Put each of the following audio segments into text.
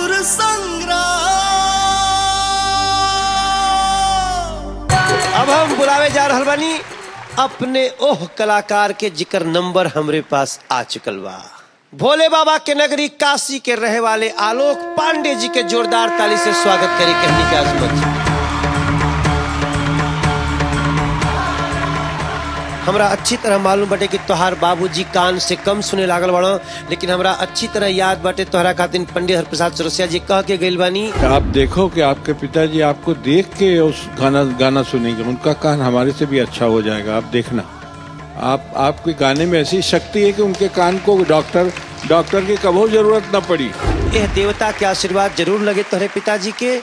सुर संग्राम अब हम बुलावे जा रहल बानी अपने ओह कलाकार के जिक्र नंबर हमरे पास आ चुकल बा भोले बाबा के नगरी काशी के रहे वाले आलोक पांडे जी के जोरदार ताली से स्वागत करी कहनी के आजमत जी हमरा अच्छी तरह मालूम बाटे कि तोहार बाबूजी कान से कम सुने लागल बड़ो लेकिन हमरा अच्छी तरह याद बाटे तोहरा खातिर पंडित हरप्रसाद चौरसिया जी कह के गइल बानी आप देखो कि आपके पिताजी आपको देख के उस गाना गाना सुनेंगे उनका कान हमारे से भी अच्छा हो जाएगा आप देखना आप आपके गाने में ऐसी शक्ति है कि उनके कान को डॉक्टर डॉक्टर की कभी जरूरत न पड़ी यह देवता के आशीर्वाद जरूर लगे तोहरे पिताजी के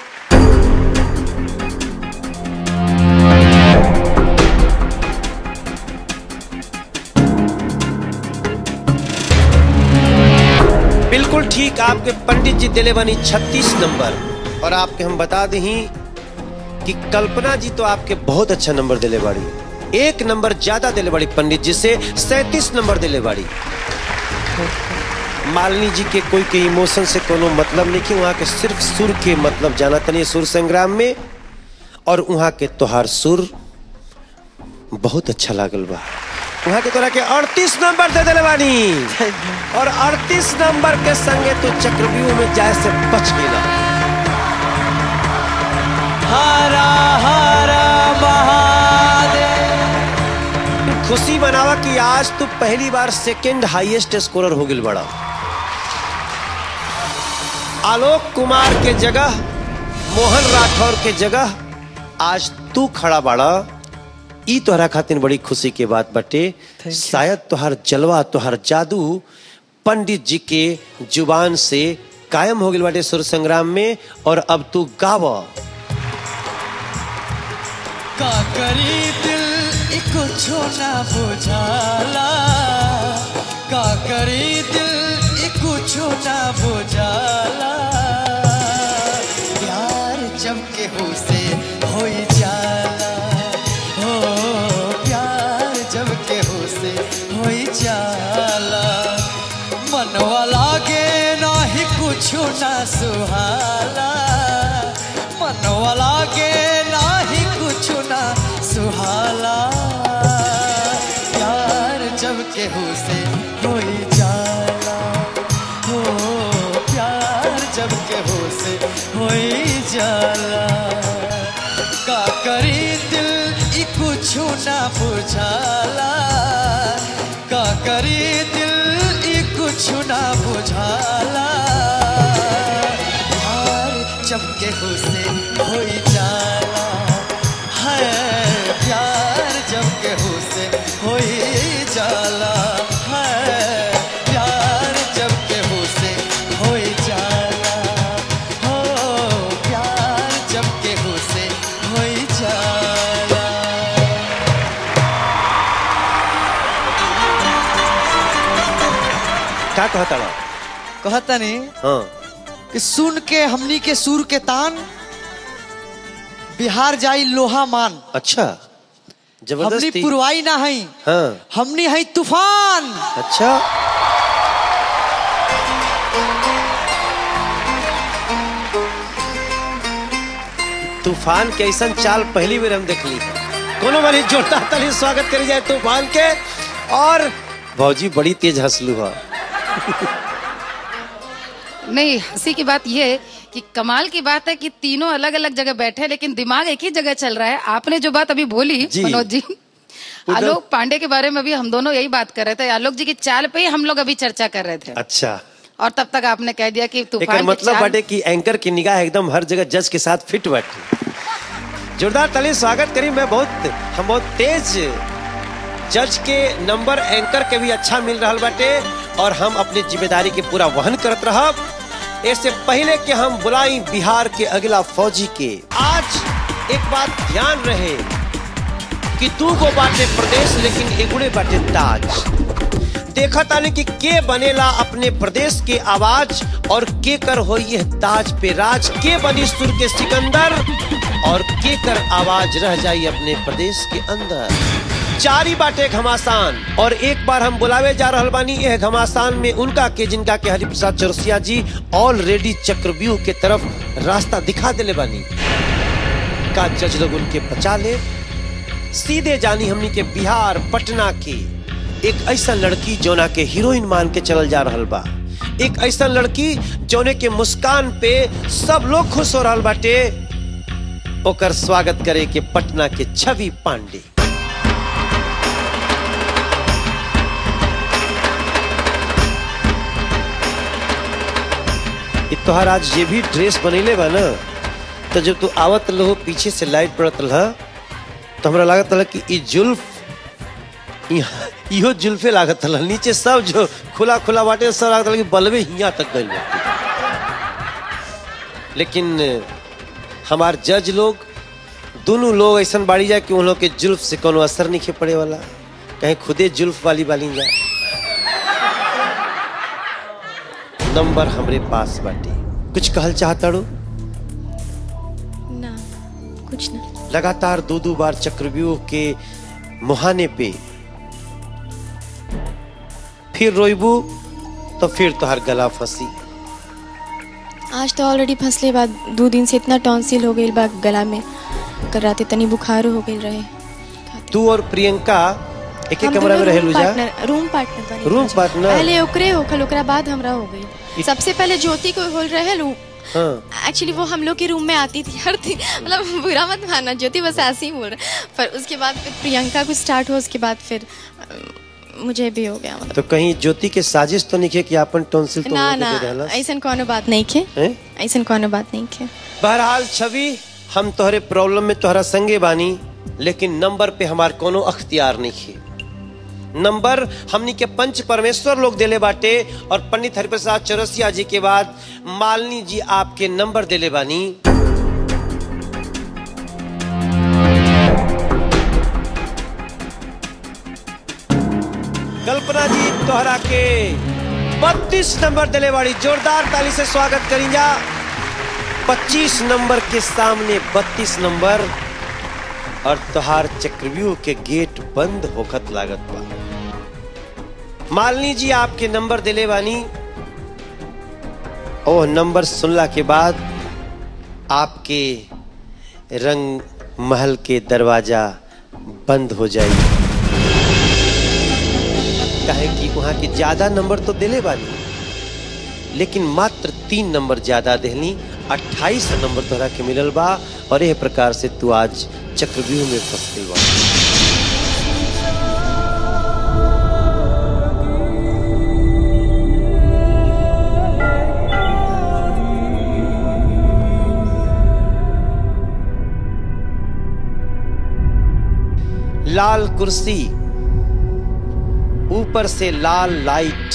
बिल्कुल ठीक आपके पंडित जी दिले बनी 36 नंबर और आपके हम बता दी कि कल्पना जी तो आपके बहुत अच्छा नंबर दिले बाड़ी एक नंबर ज्यादा दिले बाड़ी पंडित जी से सैतीस नंबर दिले बाड़ी मालिनी जी के कोई के इमोशन से कोनो मतलब नहीं कि वहाँ के सिर्फ सुर के मतलब जाना तनी सुर संग्राम में और वहाँ के तोहार सुर बहुत अच्छा लागल बा वहाँ के तोरा के 38 नंबर दे दिले बानी और 38 नंबर के संगे तू चक्रव्यूह में जाए से बच गेला हरा हरा महादेव खुशी मनावा कि आज तू पहली बार सेकंड हाईएस्ट स्कोरर हो गिल बड़ा आलोक कुमार के जगह मोहन राठौर के जगह आज तू खड़ा बाड़ा ई तोहरा खातिर बड़ी खुशी के बात बटे शायद तोहर जलवा तोहर जादू पंडित जी के जुबान से कायम हो गई बाटे सुर संग्राम में और अब तू गाव का करी दिल इको छोना बुझाला का करी दिल इको छोना बुझाला प्यार जब के हो से होई जाला हो प्यार जब के हो से होई जाला मनवा लागे नाही कुछो ना सुहाला मनवा लागे नाही कुछो ना सुहाला प्यार जब के हो से होई जाला हो प्यार जब के हो से होई जाला का करी दिल ई कुछो ना बुझाला का करी दिल ई कुछो ना बुझाला प्यार जब के हो से होई जाला है प्यार जब के हो से होई जाला है प्यार जब के हो से होई जाला हो प्यार जब के हो से होई जाला का कहता बा? कहता नहीं हाँ कि सुन के हमनी के सुर के तान बिहार जाई लोहा मान अच्छा हमनी जबरदस्ती पुरवाई ना हई हाँ हमनी हई तूफान अच्छा तूफान के ऐसा चाल पहली बार हम देखली है कोनो वाली जोरदार ताली स्वागत करी जाए तूफान के और भौजी बड़ी तेज हंसलू है नहीं हंसी की बात यह है कि कमाल की बात है कि तीनों अलग अलग जगह बैठे हैं, लेकिन दिमाग एक ही जगह चल रहा है आपने जो बात अभी बोली जी। मनोज जी आलोक पांडे के बारे में भी हम दोनों यही बात कर रहे थे आलोक जी की चाल पे ही हम लोग अभी चर्चा कर रहे थे अच्छा और तब तक आपने कह दिया कि एक तूफान की मतलब चाल बाटे कि एंकर की निगाह एकदम हर जगह जज के साथ फिट बाटे जोरदार ताली स्वागत करी मैं बहुत हम बहुत तेज जज के नंबर एंकर के भी अच्छा मिल रहा बाटे और हम अपनी जिम्मेदारी के पूरा वहन करत रहब इससे पहले कि हम बुलाई बिहार के अगला फौजी के आज एक बात ध्यान रहे कि दू गो बाटे प्रदेश लेकिन एगुड़े बाटे ताज देखा तानी कि के बनेला अपने प्रदेश के आवाज और के कर हो ये ताज पे राज के बनी सुर के सिकंदर और के कर आवाज रह जाई अपने प्रदेश के अंदर जारी बाटे घमासान और एक बार हम बुलावे जा रहल बानी यह घमासान में उनका के जिनका के हरिप्रसाद चौरसिया जी ऑलरेडी चक्रव्यूह के तरफ रास्ता दिखा देले बानी का जज लोग उनके बचा ले सीधे जानी हमनी के बिहार पटना की एक ऐसा लड़की जोना के हीरोइन मान के चलल जा रहल बा एक ऐसा लड़की जोने के मुस्कान पे सब लोग खुश हो रहल बाटे ओकर स्वागत करे के पटना के छवि पांडे इ तोहार आज ये भी ड्रेस बनैले बा ना तो जब तू आवत रहो पीछे से लाइट पड़त रहा तो हमरा लागत रहा कि इ जुल्फ इहाँ- इहो जुल्फे लागत रहा नीचे सब जो खुला खुला बाटे सब लागत रहा कि बलबे हिया तक गइल बाटे लेकिन हमार जज लोग दोनों लोग ऐसा बाड़ी जाए कि उन लोग के जुल्फ से कोनो असर नहीं पड़े वाला कहीं खुदे जुल्फ वाली वाली जा नंबर हमरे पास बाटे कुछ कहल चाहता रो ना कुछ ना लगातार दो दो बार चक्रव्यूह के मुहाने पे फिर रोइबू तो फिर तोहर गला फंसी आज तो ऑलरेडी फंसले बाद दो दिन से इतना टॉन्सिल हो गई बा गला में कल रात तनी बुखार हो गई रहे तू और प्रियंका एक एक हम कमरा में दोनों रहे रूम जा पार्टनर रूम पार्टनर बने रूम रहे। पार्टनर? पहले ओकरे होखल ओकरा बाद हमरा हो गई सबसे पहले ज्योति को होल रहे लू हाँ एक्चुअली वो हम लोग के रूम में आती थी हर दिन मतलब बुरा मत मानना ज्योति बस ऐसे ही बोल रहे पर उसके बाद फिर प्रियंका को स्टार्ट हुआ उसके बाद फिर अ, मुझे भी हो गया मतलब तो कहीं ज्योति के साजिश तो नहीं खे कि अपन टॉन्सिल तो ना उनको ना दे देहलस? ऐसा कोनो बात नहीं खे हैं? ऐसा कोनो बात नहीं खे बहरहाल छवि हम तोहरे प्रॉब्लम में तोहरा संगे बानी लेकिन नंबर पे हमार कोनो अख्तियार नहीं खे नंबर हमनी के पंच परमेश्वर लोग देले बाटे और पंडित हरिप्रसाद चौरसिया जी के बाद मालिनी जी आपके नंबर देले बानी कल्पना जी तोहरा के बत्तीस नंबर दिले बाड़ी जोरदार ताली से स्वागत करीजा 25 नंबर के सामने 32 नंबर और तोहार चक्रव्यूह के गेट बंद होखत लागत बा मालिनी जी आपके नंबर दिले बानी ओ नंबर सुनला के बाद आपके रंग महल के दरवाजा बंद हो जाई काहे कि वहां के ज्यादा नंबर तो दिले बानी लेकिन मात्र तीन नंबर ज्यादा देहली अट्ठाईस नंबर तोहरा के मिलल बा और यह प्रकार से तू आज चक्रव्यूह में फंस गई बा लाल कुर्सी ऊपर से लाल लाइट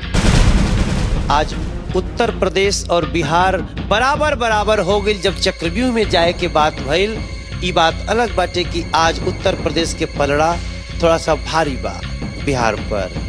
आज उत्तर प्रदेश और बिहार बराबर बराबर हो गई जब चक्रव्यूह में जाए के बात भइल ई बात अलग बाटे कि आज उत्तर प्रदेश के पलड़ा थोड़ा सा भारी बा बिहार पर